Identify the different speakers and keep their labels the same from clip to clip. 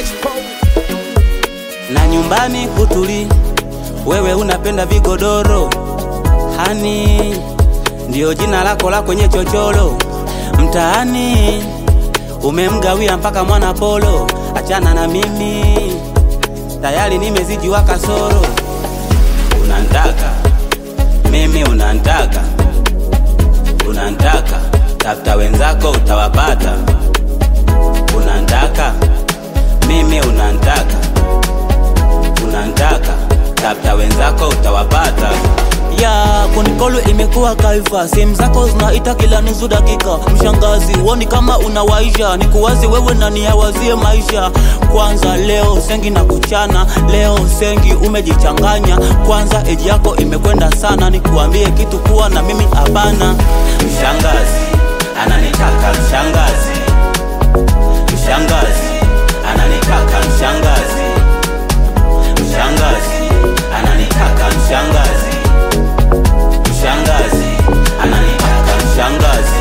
Speaker 1: na nyumbani kutuli, wewe unapenda vigodoro hani, ndio jina lako la kwenye chochoro mtaani, umemgawia mpaka mwana polo. Achana na mimi, tayari nimezijiwa kasoro. Unantaka mimi, unantaka unantaka, tafuta wenzako utawapata. Unantaka mimi, unantaka unantaka, tafuta wenzako utawapata.
Speaker 2: ya konikolo imekuwa kaifa, sehemu zako zinaita kila nusu dakika. Mshangazi uoni kama unawaisha, nikuwazi wewe na niyawazie maisha. Kwanza leo sengi na kuchana, leo sengi umejichanganya. Kwanza eji yako imekwenda sana, nikuambie kitu kuwa na mimi hapana.
Speaker 1: Mshangazi ananitaka mshangazi, mshangazi ananitaka mshangazi, mshangazi ananitaka mshangazi, mshangazi ananitaka mshangazi.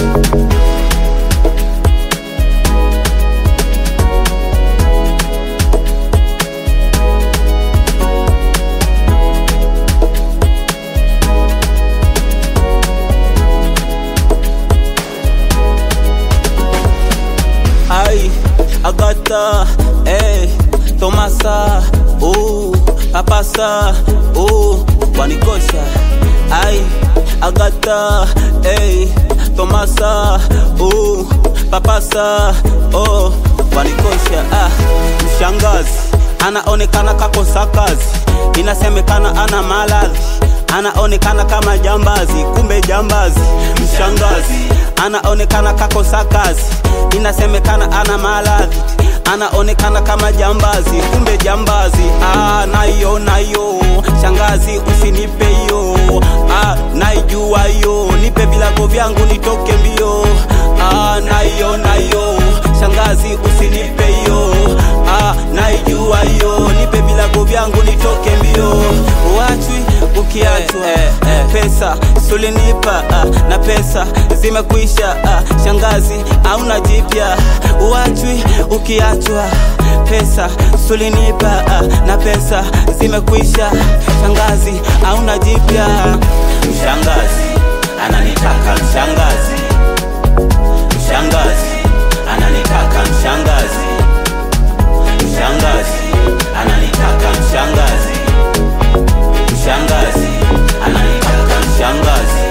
Speaker 2: Ai, Agata, eh, Tomasa, oh, Papasa, oh, wanikosha. Ai, Agata, eh, Tomasa, oh, Papasa, oh, wanikosha. Ah, mshangazi anaonekana kakosa kazi, inasemekana ana maradhi anaonekana kama jambazi, kumbe jambazi. Mshangazi anaonekana kakosa kazi, inasemekana ana maradhi, anaonekana kama jambazi, kumbe jambazi. Ah, nayo nayo, shangazi usinipe hiyo. Ah, naijua hiyo, nipe vilago vyangu nitoke mbio. Ah, nayo nayo, shangazi usinipe hiyo. Ah, naijua hiyo, nipe vilago vyangu nitoke mbio. Wachwi ukiachwa
Speaker 1: Eh, eh, eh.
Speaker 2: pesa sulinipa ah, na pesa zimekwisha ah, shangazi hauna jipya uachwi ukiachwa pesa sulinipa ah, na pesa zimekwisha shangazi hauna jipya
Speaker 1: Mshangazi ananitaka mshangazi, mshangazi ananitaka mshangazi, mshangazi ananitaka mshangazi, mshangazi ananitaka mshangazi.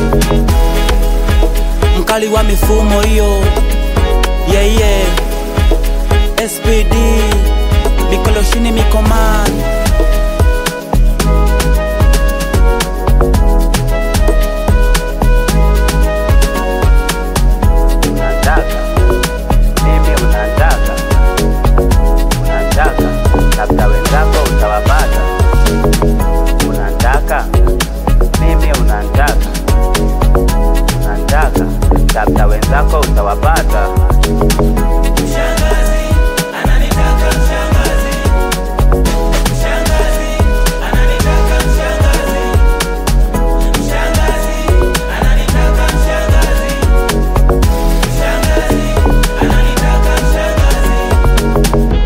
Speaker 2: mkali wa mifumo hiyo yeye yeah, yeah. SPD mikoloshini mikomani
Speaker 1: Unataka mimi, unataka unataka, tafuta wenzako utawapata. Unataka mimi, unataka unataka, tafuta wenzako utawapata. Mshangazi ananitaka mshangazi, mshangazi ananitaka mshangazi, mshangazi ananitaka mshangazi. Mshangazi ananitaka mshangazi.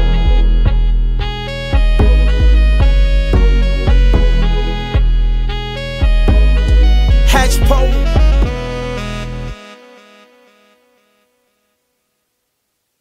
Speaker 3: Hatch pole.